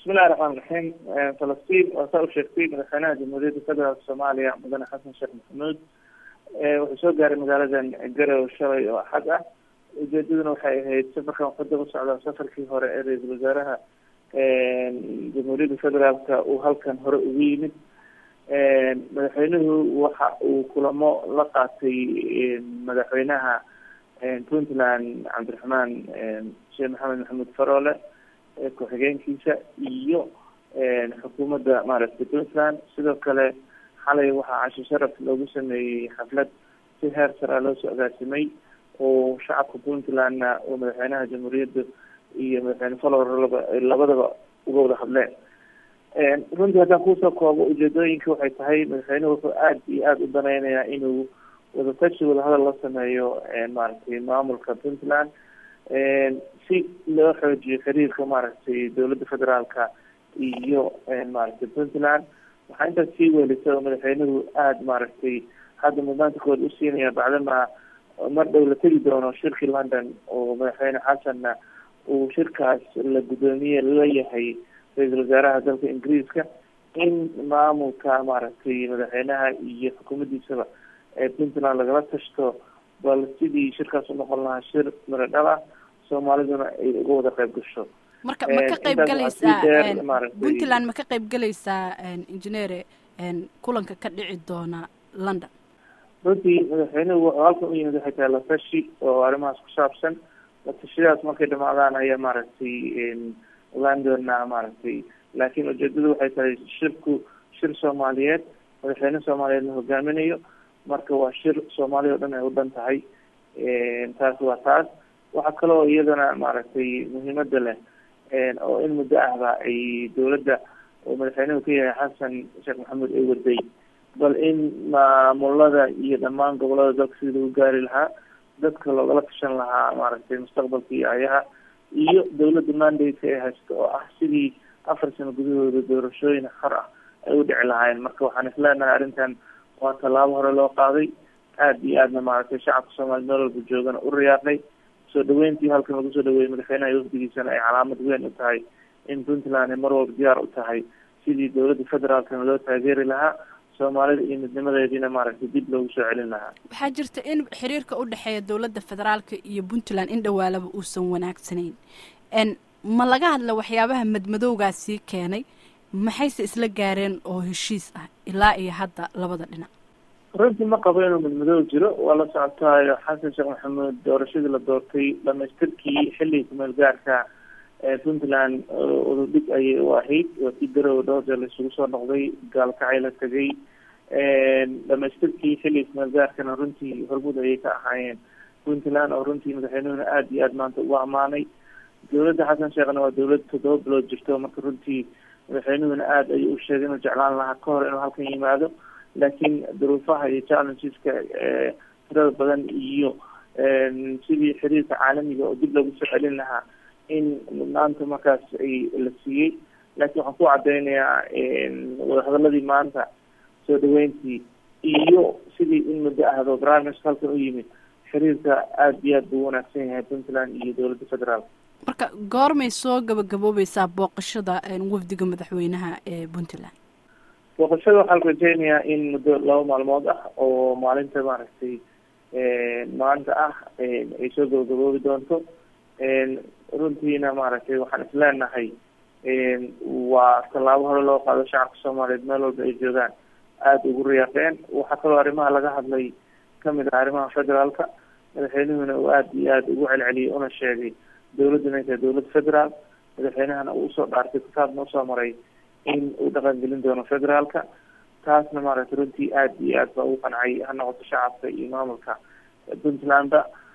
bismillahi raxmaan raxiim falastiin waa saa u sheegtay madaxweynaha jamhuuriyadda federaalk soomaaliya mudane xasan sheekh maxamuud wuxuu soo gaaray magaaladan garow shalay oo axad ah ujeedaduna waxay ahayd safarkan waxada u socdaa safarkii hore ee ra-iisul wasaaraha jamhuuriyadda federaalka uu halkan hore ugu yimid madaxweynuhu waxa uu kulamo la qaatay madaxweynaha puntland cabdiraxmaan sheekh maxamed maxamuud faroole ku-xigeenkiisa iyo xukuumadda maaragtay puntland sidoo kale xalay waxaa casho sharaf loogu sameeyey xaflad si heer sara loo soo agaasimay oo shacabka puntlandna oo madaxweynaha jamhuuriyadda iyo madaxweyne falor laba labadaba uga wada hadleen runtii haddaan kusoo koobo ujeedooyinka waxay tahay madaxweynuhu wuxuu aada iyo aada u daneynayaa inuu wadatashi wadahadal la sameeyo maaragtay maamulka puntland si loo xoojiyo xiriirka maaragtay dowladda federaalka iyo maaragtay puntland waxaa intaas sii weelisa oo madaxweynuhu aada maaragtay hadda mudnaanta kood usiinaya bacdama mar dhow la tegi doono shirkii london oo madaxweyne xasanna uu shirkaas la guddoomiye la yahay ra-iisul wasaaraha dalka ingiriiska in maamulka maaragtay madaxweynaha iyo xukuumaddiisaba ee puntland lagala tashto bal sidii shirkaas unoqon lahaa shir miro dhal ah soomaaliduna ay uga wada qayb gasho marka ma ka qayb galaysaa puntland ma ka qayb galaysaa engineere kulanka ka dhici doona london runtii madaxweynuhu wuxuu halkan u yimid waxay tahay latashi oo arrimahaas ku saabsan latashadaas markay dhamaadaan ayaa maaragtay ogaan doonaa maaragtay laakiin ujeedadu waxay tahay shirku shir soomaaliyeed madaxweyne soomaaliyeed la hogaaminayo marka waa shir soomaaliya o dhan ay u dhan tahay taas waa taas waxaa kaloo iyadana maaragtay muhiimada leh oo in muddo ahba ay dowladda oo madaxweynuhu ka yahay xasan sheekh maxamuud ay waday bal in maamulada iyo dhammaan gobolada dalka sidii lagu gaari lahaa dadka loogala tashan lahaa maaragtay mustaqbalka iyo ayaha iyo dowladda mandate ay haysto oo ah sidii afar sano gudahooda doorashooyin xor ah ay u dhici lahaayeen marka waxaan isleenahay arrintan waa tallaabo hore loo qaaday aada iyo aadna maaragtay shacabka soomaliya meel walba joogana u riyaaqay soo dhaweyntii halkan lagu soo dhaweeyey madaxweynaha iyo wafdigiisana ay calaamad weyn u tahay in puntland ay mar walba diyaar u tahay sidii dowladda federaalkana loo taageeri lahaa soomaalida iyo midnimadeediina maaragtay dib loogu soo celin lahaa waxaa jirta in xiriirka u dhexeeya dowladda federaalka iyo puntland in dhawaalaba uusan wanaagsanayn ma laga hadla waxyaabaha madmadowgaasii keenay maxayse isla gaareen oo heshiis ah ilaa iyo hadda labada dhinac runtii ma qabo inuu midmadow jiro waa la socotaayo xasan sheekh maxamuud doorashadii la doortay dhamaystirkii xilligii kumeel gaarka puntland ududhig ayay u ahayd waa si garow dhowr jeer la isugu soo noqday gaalkacay la tegay dhamaystirkii xilligii kumeel gaarkana runtii hormud ayay ka ahaayeen puntland oo runtii madaxweynuhuna aada iyo aada maanta ugu ammaanay dowladda xasan sheekhna waa dowlad toddoba bilood jirto marka runtii madaxweynuhuna aada ayuu u sheegay inuu jeclaan lahaa ka hor inuu halkan yimaado laakiin duruufaha iyo challengeska tirada badan iyo sidii xiriirka caalamiga oo dib loogu soo celin lahaa in mudnaanta markaas ay la siiyey laakiin waxaan ku cadeynayaa wadahadaladii maanta soo dhaweyntii iyo sidii in muddo ahdo barnaamijka halkan u yimid xiriirka aada iyo aad buu wanaagsan yahay puntland iyo dowladda federaalka marka goormay soo gabagaboobeysaa booqashada wafdiga madaxweynaha ee puntland booqashada waxaa la rajeynayaa in muddo laba maalmood ah oo maalinta maaragtay maanta ah ay soo gabagaboobi doonto runtiina maaragtay waxaan isleenahay waa tallaabo hore loo qaado shacabka soomaaliyeed meel walba ay joogaan aada ugu riyaaqeen waxaa kaloo arrimaha laga hadlay kamid ah arrimaha federaalka madaxweynuhuna uu aada iyo aada ugu celceliyey una sheegay dowladdu inay tahay dowlad federaal madaxweynahana uu usoo dhaartay kitaabna usoo maray in uu dhaqan gelin doono federaalka taasna maaragtay runtii aada iyo aad baa ugu qancay ha noqoto shacabka iyo maamulka puntlandba